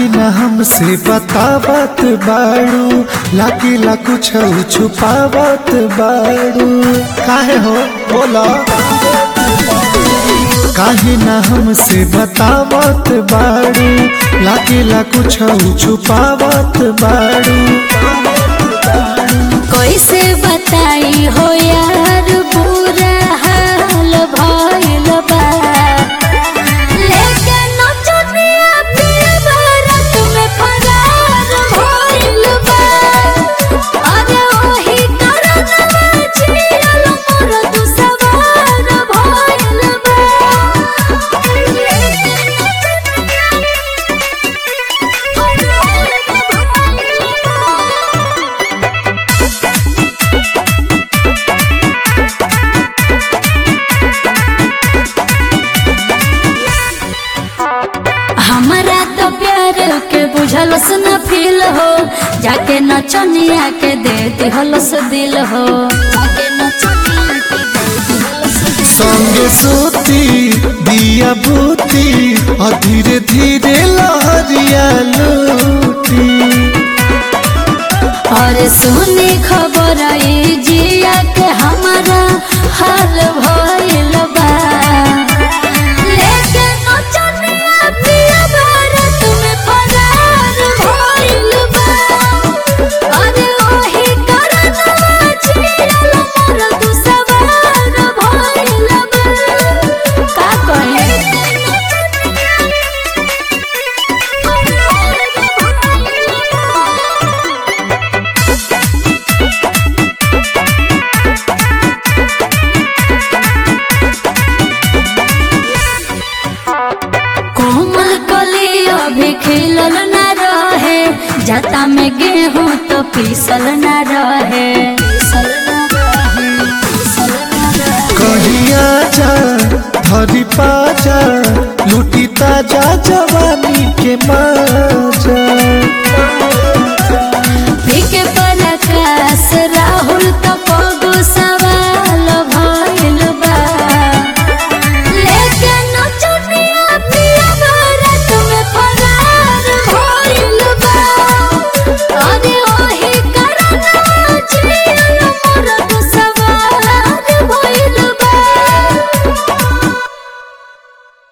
काहे न हमसे बतावत बाड़ू लागिला कुछ छुपावत बाड़ू काहे हो बोला काहे न हमसे बतावत बाड़ू लागिला कुछ छुपावत बाड़ू कैसे बताई हो यार बुरा हाल भइल बा लेके नचनिया पिया भारत में फरार भइल बा अरे ओही कारण में जियल मोर दुसवार भइल बा हमारा तो प्यार के बुझलस न फील हो जाके नचनिया के दे दिहलस दिल हो जाके नचनिया के दे दिहलस दिल संगे सोती दिया बूती और धीरे धीरे लहरिया लूटी और सुनी खबर ई जिया के हमारा हाल भइल बा लेके नचनिया पिया भारत में फरार भइल बा अरे ओही कारण जियल मोर दुसवार भइल बा का कहे कोमल कली अभी खिलल न रहे जता में गेहूं तो पीसल न रहे पीसल न रहे, पीसल न रहे। कहिया जा धरी पाजा लूटी ताजा जवानी के माजा पीके पराकाश राहुल तो